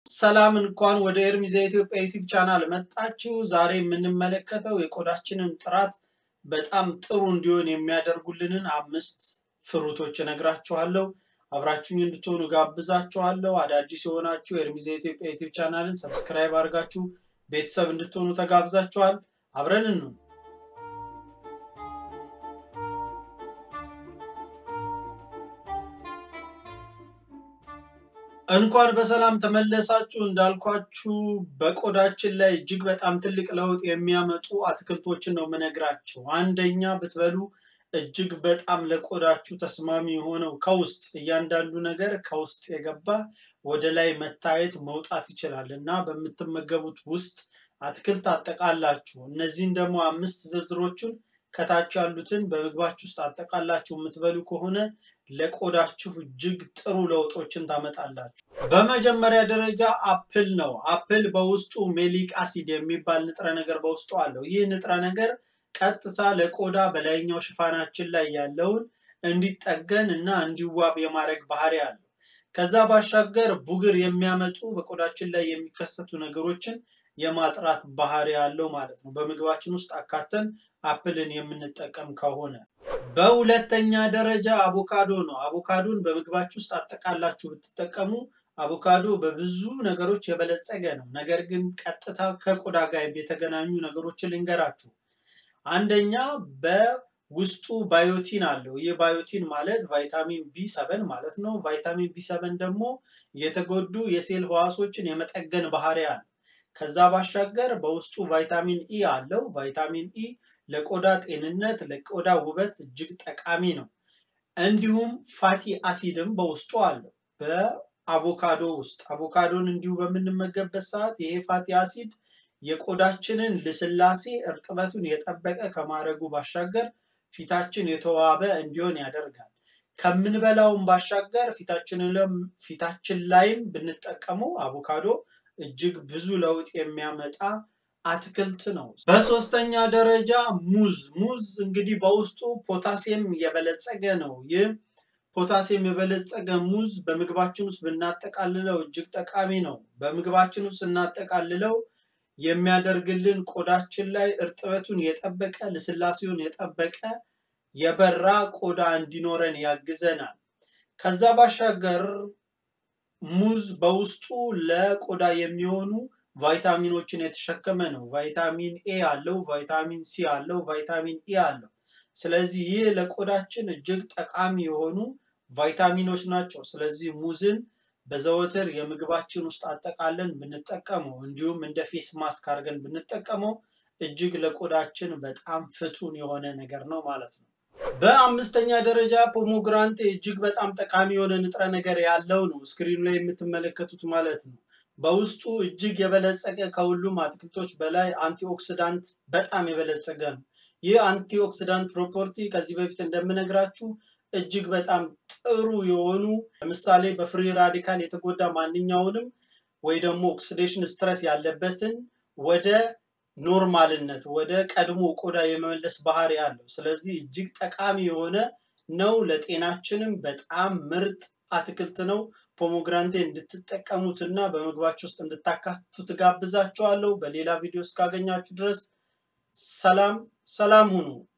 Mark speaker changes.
Speaker 1: ሰላም እንኳን ወደ ኤርሚዛ ኢትዮጵያ ዩቲዩብ ቻናል መጣችሁ። ዛሬ የምንመለከተው የቆዳችንን ጥራት በጣም ጥሩ እንዲሆን የሚያደርጉልንን አምስት ፍሩቶች እነግራችኋለሁ። አብራችሁኝ እንድትሆኑ ጋብዛችኋለሁ። አዳዲስ የሆናችሁ ኤርሚዛ ኢትዮጵያ ዩቲዩብ ቻናልን ሰብስክራይብ አድርጋችሁ ቤተሰብ እንድትሆኑ ተጋብዛችኋል። አብረን ነው እንኳን በሰላም ተመለሳችሁ። እንዳልኳችሁ በቆዳችን ላይ እጅግ በጣም ትልቅ ለውጥ የሚያመጡ አትክልቶችን ነው የምነግራችሁ። አንደኛ ብትበሉ እጅግ በጣም ለቆዳችሁ ተስማሚ የሆነው ከውስጥ እያንዳንዱ ነገር ከውስጥ የገባ ወደ ላይ መታየት መውጣት ይችላል እና በምትመገቡት ውስጥ አትክልት አጠቃላችሁ እነዚህን ደግሞ አምስት ዝርዝሮቹን ከታች ያሉትን በምግባችሁ ውስጥ አጠቃላችሁ የምትበሉ ከሆነ ለቆዳችሁ እጅግ ጥሩ ለውጦችን ታመጣላችሁ። በመጀመሪያ ደረጃ አፕል ነው። አፕል በውስጡ ሜሊክ አሲድ የሚባል ንጥረ ነገር በውስጡ አለው። ይህ ንጥረ ነገር ቀጥታ ለቆዳ በላይኛው ሽፋናችን ላይ ያለውን እንዲጠገን እና እንዲዋብ የማድረግ ባህሪ አለው። ከዛ ባሻገር ቡግር የሚያመጡ በቆዳችን ላይ የሚከሰቱ ነገሮችን የማጥራት ባህሪ ያለው ማለት ነው። በምግባችን ውስጥ አካተን አፕልን የምንጠቀም ከሆነ። በሁለተኛ ደረጃ አቮካዶ ነው። አቮካዶን በምግባችሁ ውስጥ አጠቃላችሁ ብትጠቀሙ አቮካዶ በብዙ ነገሮች የበለጸገ ነው። ነገር ግን ቀጥታ ከቆዳ ጋር የተገናኙ ነገሮችን ልንገራችሁ። አንደኛ በውስጡ ባዮቲን አለው። ይህ ባዮቲን ማለት ቫይታሚን ቢ ሰበን ማለት ነው። ቫይታሚን ቢ ሰበን ደግሞ የተጎዱ የሴል ህዋሶችን የመጠገን ባህሪ አለ። ከዛ ባሻገር በውስጡ ቫይታሚን ኢ አለው። ቫይታሚን ኢ ለቆዳ ጤንነት፣ ለቆዳ ውበት እጅግ ጠቃሚ ነው። እንዲሁም ፋቲ አሲድም በውስጡ አለው በአቮካዶ ውስጥ። አቮካዶን እንዲሁ በምንመገብበት ሰዓት ይሄ ፋቲ አሲድ የቆዳችንን ልስላሴ እርጥበቱን የጠበቀ ከማድረጉ ባሻገር ፊታችን የተዋበ እንዲሆን ያደርጋል። ከምንበላውም ባሻገር ፊታችን ላይም ብንጠቀመው አቮካዶ እጅግ ብዙ ለውጥ የሚያመጣ አትክልት ነው። በሶስተኛ ደረጃ ሙዝ። ሙዝ እንግዲህ በውስጡ ፖታሲየም የበለጸገ ነው። ይህ ፖታሲየም የበለጸገ ሙዝ በምግባችን ውስጥ ብናጠቃልለው እጅግ ጠቃሚ ነው። በምግባችን ውስጥ ስናጠቃልለው የሚያደርግልን ቆዳችን ላይ እርጥበቱን የጠበቀ ልስላሴውን የጠበቀ የበራ ቆዳ እንዲኖረን ያግዘናል። ከዛ ባሻገር ሙዝ በውስጡ ለቆዳ የሚሆኑ ቫይታሚኖችን የተሸከመ ነው። ቫይታሚን ኤ አለው፣ ቫይታሚን ሲ አለው፣ ቫይታሚን ኢ አለው። ስለዚህ ይህ ለቆዳችን እጅግ ጠቃሚ የሆኑ ቫይታሚኖች ናቸው። ስለዚህ ሙዝን በዘወትር የምግባችን ውስጥ አጠቃለን ብንጠቀመው እንዲሁም እንደ ፌስ ማስክ አድርገን ብንጠቀመው እጅግ ለቆዳችን በጣም ፍቱን የሆነ ነገር ነው ማለት ነው። በአምስተኛ ደረጃ ፖሞግራንቴ እጅግ በጣም ጠቃሚ የሆነ ንጥረ ነገር ያለው ነው። ስክሪኑ ላይ የምትመለከቱት ማለት ነው። በውስጡ እጅግ የበለጸገ ከሁሉም አትክልቶች በላይ አንቲኦክሲዳንት በጣም የበለጸገ ነው። ይህ አንቲኦክሲዳንት ፕሮፐርቲ ከዚህ በፊት እንደምነግራችሁ እጅግ በጣም ጥሩ የሆኑ ለምሳሌ በፍሪ ራዲካል የተጎዳ ማንኛውንም ወይ ደግሞ ኦክሲዴሽን ስትረስ ያለበትን ወደ ኖርማልነት ወደ ቀድሞ ቆዳ የመመለስ ባህሪ ያለው። ስለዚህ እጅግ ጠቃሚ የሆነ ነው። ለጤናችንም በጣም ምርጥ አትክልት ነው። ፖሞግራንቴ እንድትጠቀሙትና በምግባችሁ ውስጥ እንድታካትቱ ትጋብዛችኋለሁ። በሌላ ቪዲዮ እስካገኛችሁ ድረስ ሰላም ሰላም ሁኑ።